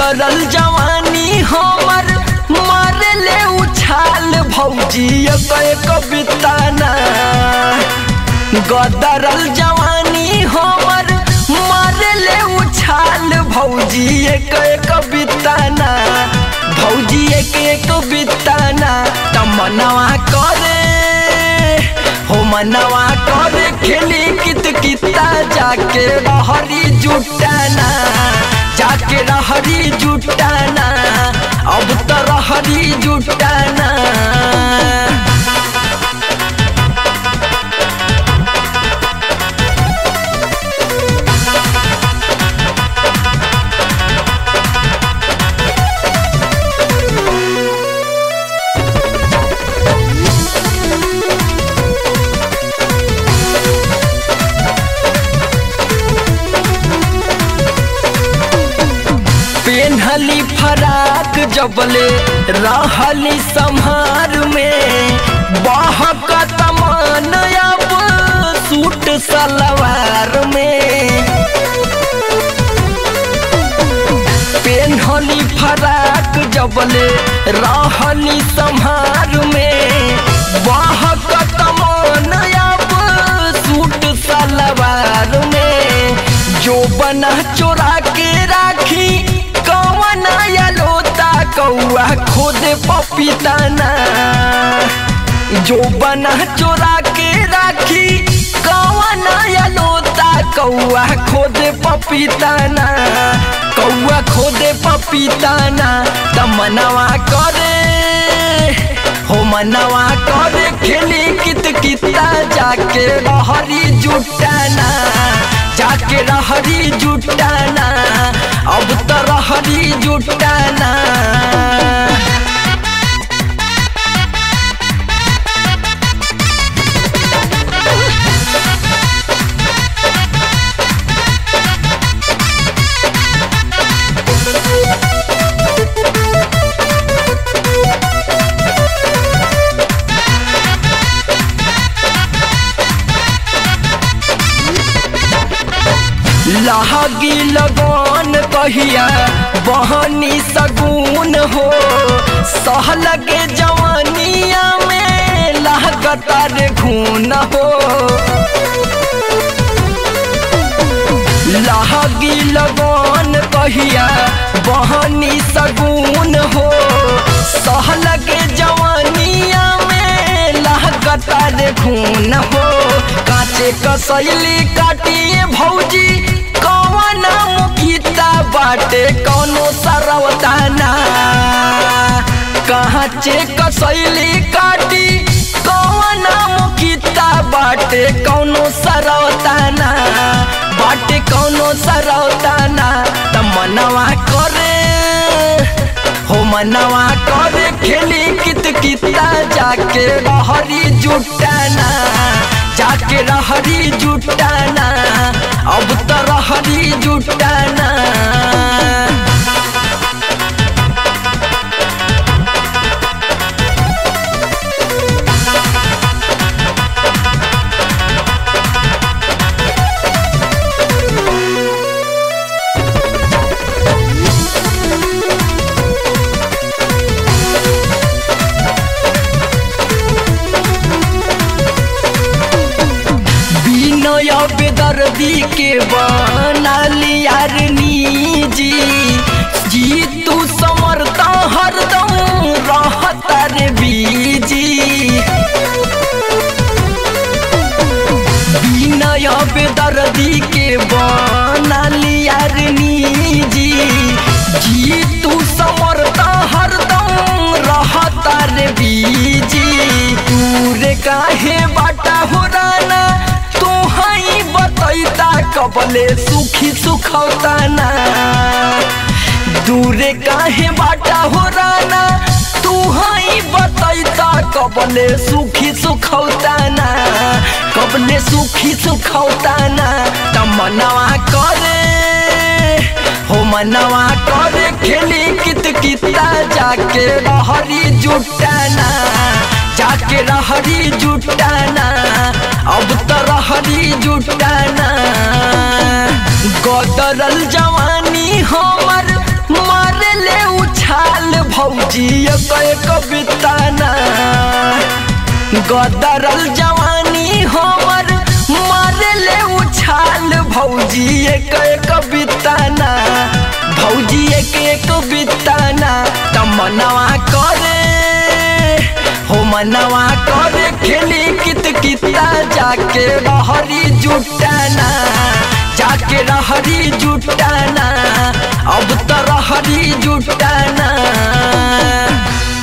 गदरल जवानी हमर मारे ले उछाल भौजी एक कविताना गदरल जवानी हमर मारे ले उछाल भौजी एक कविताना भौजी एक एक बिताना तमनवा करे हो मनवा करे खेली कित किता जाके रहरी जुटाना जाके रहरी जुटाना अब तो रहरी जुटाना पेन्हली फराक जबले रहली संहार में बहक तमान अब सूट सलवार में पेन्हली फराक जबले रहली संहार में बहक तमान अब सूट सलवार में जो बना चोरा के राखी कौन लोता कौआ खुद पपीताना जो बना चोरा के राखी कौन लोता कौआ खुद पपीताना कौआ खुद पपीताना तमनवा करे हो मनवा करे खेली कित किता जाके रहरी जुटाना जाके रहरी जुटाना अब तो रहरी जुटाना लहगी लगन कहिया बहनी सगुन हो सहल के जवानिया में लहगता रे घून हो लहगी लगन कहिया बहनी सगुन हो सहल के जवानिया में लहगता रे खून हो काचे कसैली काटिए भौजी कौन मुखिता बाटे कौनो सरवताना कहाँ चे कसैली काटी कौन मुखिता बाटे कौनो सरवताना बाटे कौनो सरवताना त मनवा करे हो मनवा करे खेली कित किता जाके रहरी जुटाना जाके रहरी जुटाना अब तो रहरी जुटाना बिनय बेदर्दी के बनालिया रे निजी जी तू समर्थ हरदम रहता रे बीजी बिनय बेदर्दी के बनालिया रे निजी जी तू समर्थ हरदम रहता रे बीजी दूर काहे बाटा हो राना तू हई बतैता कबले सुखी सुखौताना दूरे काहे बाटा हो राना तू हई बतैता कबले सुखी सुखौताना कबले सुखी सुखौताना तमनवा करे हो मनवा करे खेली कित किता जाके रहरी जुटाना जाके रहरी जुटाना अब तो रहरी जुटाना गदरल जवानी हमर मारे ले उछाल भौजी एक एक बिताना गदरल जवानी हमर मारे ले उछाल भौजी एक एक बिताना भौजी एक एक बिताना तमनवा करे हो मनवा करे खेली कित किता जाके रहरी जुटाना जाके रहरी जुटाना अब तो रहरी जुटाना